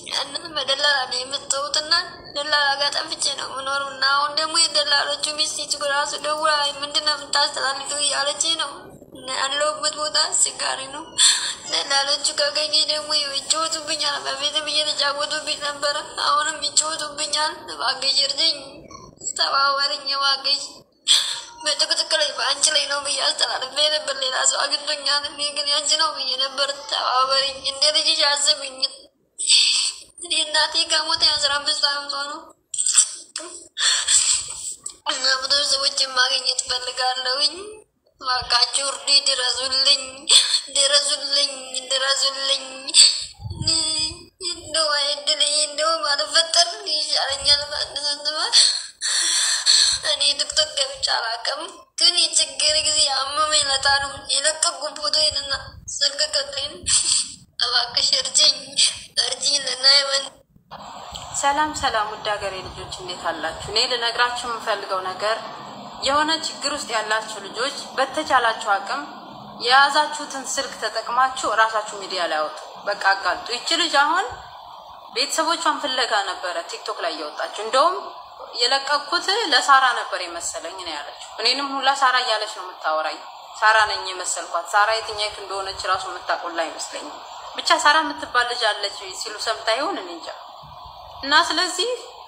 ያንን በደላላ ነው የምትተውትና ደላላ ጋር ጠፍቼ ነው የምኖረው እና አሁን ደግሞ የደላሎቹ ሚስት ራሱ ደውላ ምንድን ነው የምታስተላልፈው እያለች ነው እና ያለሁበት ቦታ አስቸጋሪ ነው። ደላሎቹ ካገኘ ደግሞ ይጫወቱብኛል። በፊትም እየተጫወቱብኝ ነበረ፣ አሁንም ይጫወቱብኛል። እባክሽ እርጅኝ፣ ተባበርኝ እባክሽ። በጥቅጥቅ ላይ በአንቺ ላይ ነው ብዬ አስተላልፌ ነበር። ሌላ ሰው አግኝቶኛል፣ እኔ ግን ያንቺ ነው ብዬ ነበር። ተባበርኝ፣ እንደ ልጅሽ አስብኝ። እኔ እናቴ ከሞተ የአስራ አምስት ዓመቷ ነው እና ብዙ ሰዎችን ማግኘት ፈልጋለሁኝ። እባካችሁ እርዱ፣ ድረሱልኝ፣ ድረሱልኝ፣ ድረሱልኝ። እንደው አይድል እንደው ባልፈጠር ይሻለኛል። ባንሰንትማ እኔ ቲክቶክ ገብቼ አላውቅም፣ ግን የችግር ጊዜ አመመኝ ለታ ነው የለቀቁ ፎቶዬንና ስልክ ቀጥሬን። እባክሽ እርጅኝ፣ እርጅኝ ልናየመን ሰላም ሰላም፣ ውድ ሀገሬ ልጆች እንዴት አላችሁ? እኔ ልነግራችሁ የምፈልገው ነገር የሆነ ችግር ውስጥ ያላችሁ ልጆች በተቻላችሁ አቅም የያዛችሁትን ስልክ ተጠቅማችሁ እራሳችሁ ሚዲያ ላይ አወጡ። በቃ አጋልጡ። ይቺ ልጅ አሁን ቤተሰቦቿን ፍለጋ ነበረ ቲክቶክ ላይ እየወጣችሁ። እንደውም የለቀኩት ለሳራ ነበር የመሰለኝ ነው ያለችው። እኔንም ሁላ ሳራ እያለች ነው የምታወራኝ። ሳራ ነኝ የመሰልኳት። ሳራ የትኛይቱ እንደሆነች ራሱ የምታቆላ አይመስለኝም። ብቻ ሳራ የምትባል ልጅ አለች ሲሉ ሰምታ ይሆን እኔ እንጃ። እና ስለዚህ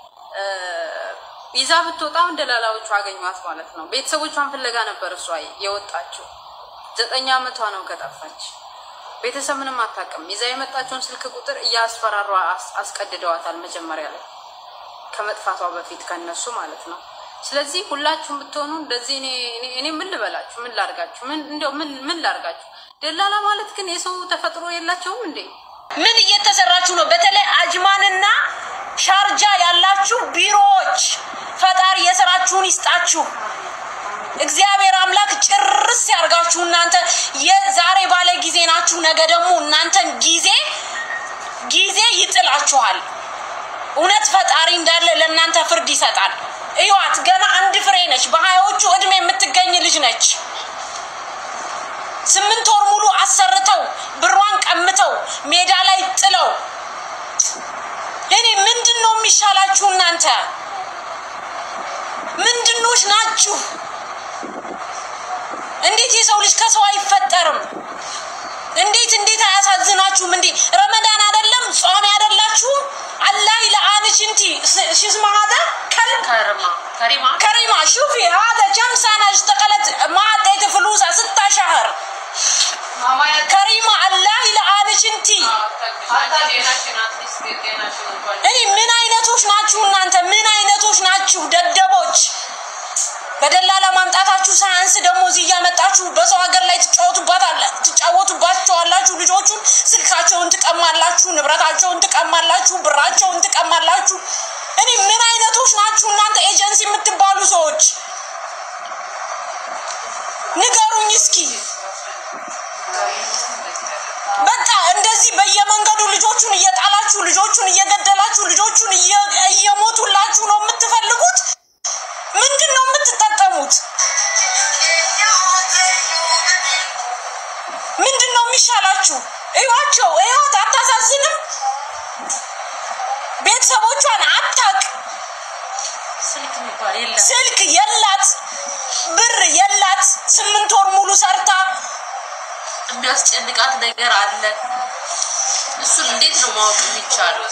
ይዛ ብትወጣው ደላላዎቹ አገኟት ማለት ነው። ቤተሰቦቿን ፍለጋ ነበር እሷ የወጣችው። ዘጠኝ ዓመቷ ነው ከጠፋች። ቤተሰብ ምንም አታውቅም። ይዛ የመጣችውን ስልክ ቁጥር እያስፈራሯ አስቀድደዋታል መጀመሪያ ላይ ከመጥፋቷ በፊት ከነሱ ማለት ነው። ስለዚህ ሁላችሁም ብትሆኑ እንደዚህ እኔ ምን ልበላችሁ? ምን ላርጋችሁ? እንደው ምን ላርጋችሁ? ደላላ ማለት ግን የሰው ተፈጥሮ የላቸውም እንዴ? ምን እየተሰራችሁ ነው? በተለይ አጅማንና ሻርጃ ያላችሁ ቢሮዎች ፈጣሪ የስራችሁን ይስጣችሁ። እግዚአብሔር አምላክ ጭርስ ያርጋችሁ። እናንተ የዛሬ ባለ ጊዜ ናችሁ፣ ነገ ደግሞ እናንተን ጊዜ ጊዜ ይጥላችኋል። እውነት ፈጣሪ እንዳለ ለእናንተ ፍርድ ይሰጣል። እዩዋት፣ ገና አንድ ፍሬ ነች። በሀያዎቹ እድሜ የምትገኝ ልጅ ነች። ስምንት ወር ሙሉ አሰርተው ብሯን ቀምተው ሜዳ ላይ ጥለው እኔ ምንድን ነው የሚሻላችሁ? እናንተ ምንድኖች ናችሁ? እንዴት የሰው ልጅ ከሰው አይፈጠርም? እንዴት እንዴት አያሳዝናችሁም? እንዴ ረመዳን አይደለም ጾም አይደላችሁም? አላህ ለአንች እንቲ ሽስማ ሀደ ከል ከሪማ ሹፊ ሀደ ጀም ሰና اشتغلت ما عطيت فلوسها ستة شهر ከሪማ አላህ ለአንች እንቲ እኔ ምን አይነቶች ናችሁ እናንተ? ምን አይነቶች ናችሁ? ደደቦች በደላላ ማምጣታችሁ ሳያንስ ደግሞ እዚህ እያመጣችሁ በሰው ሀገር ላይ ትጫወቱባቸዋላችሁ። ልጆቹን ስልካቸውን ትቀማላችሁ፣ ንብረታቸውን ትቀማላችሁ፣ ብራቸውን ትቀማላችሁ። እኔ ምን አይነቶች ናችሁ እናንተ ኤጀንሲ የምትባሉ ሰዎች? ንገሩኝ እስኪ። በቃ እንደዚህ በየመንገዱ ልጆቹን እየጣላችሁ ልጆቹን እየገደላችሁ ልጆቹን እየሞቱላችሁ ነው የምትፈልጉት? ምንድን ነው የምትጠቀሙት? ምንድን ነው የሚሻላችሁ? እዩዋቸው፣ እዩዋት፣ አታሳዝንም? ቤተሰቦቿን አታቅ፣ ስልክ የላት፣ ብር የላት፣ ስምንት ወር ሙሉ ሰርታ የሚያስጨንቃት ነገር አለ። እሱን እንዴት ነው ማወቅ የሚቻለው?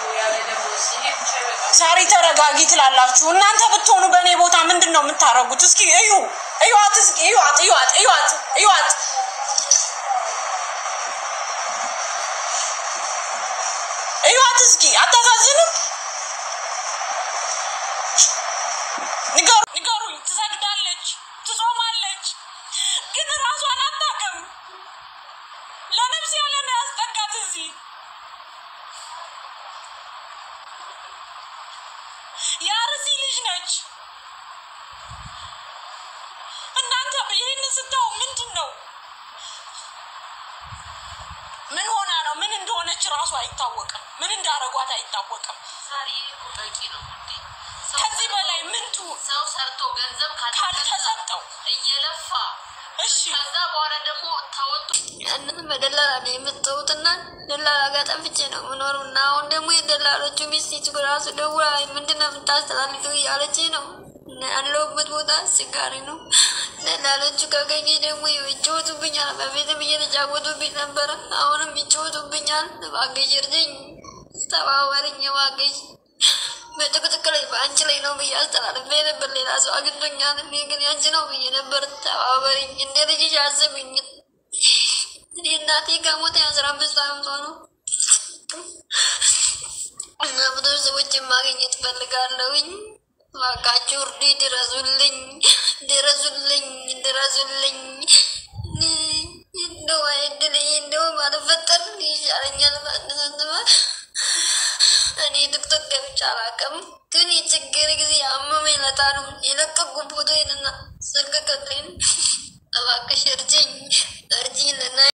ሳሪ ተረጋጊ ትላላችሁ። እናንተ ብትሆኑ በእኔ ቦታ ምንድን ነው የምታደርጉት? እስኪ እዩ፣ እዩዋት፣ እስኪ እዩዋት፣ እዩዋት፣ እዩዋት፣ እዩዋት። እዩዋት እስኪ አታሳዝንም? ንገሩ ንገሩኝ። ትሰግዳለች፣ ትጾማለች፣ ግን ራሷን አታውቅም። ለነፍስ ያለ ነው ያስጠጋት እዚህ የአርሲ ልጅ ነች። እናንተ ይህን ስታው ምንድን ነው? ምን ሆና ነው? ምን እንደሆነች ራሱ አይታወቅም። ምን እንዳረጓት አይታወቅም። ሳሪ እኮ በቂ ነው እንዴ? ሰው ከዚህ በላይ ምን ትሁን? ሰው ሰርቶ ገንዘብ ካልተሰጠው እየለፋ እሺ ከዛ በኋላ ደግሞ ተወጡ ያንን በደላላ ነው የምትተውትና ደላላ ጋር ጠፍቼ ነው የምኖረው እና አሁን ደግሞ የደላሎቹ ሚስት ራሱ ደውላ ምንድን ነው የምታስተላልፈው እያለች ነው። ያለሁበት ቦታ አስቸጋሪ ነው። ደላሎቹ ከገኘ ደግሞ ይጫወቱብኛል። በፊትም እየተጫወቱብኝ ነበረ፣ አሁንም ይጫወቱብኛል። እባክሽ እርጅኝ፣ ተባበርኝ እባክሽ። በጥቅጥቅ ላይ በአንቺ ላይ ነው ብዬ አስተላልፌ ነበር። ሌላ ሰው አግኝቶኛል፣ እኔ ግን ያንቺ ነው ብዬ ነበር። ተባበርኝ፣ እንደ ልጅሽ አስብኝ። እኔ እናቴ ከሞተ የአስራ አምስት ዓመቷ ነው እና ብዙ ሰዎችን ማግኘት ፈልጋለሁኝ። እባካችሁ እርዱ፣ ድረሱልኝ፣ ድረሱልኝ፣ ድረሱልኝ። እንደው አይድል እንደው ባልፈጠር ይሻለኛል። እኔ ቲክቶክ ገብቼ አላውቅም።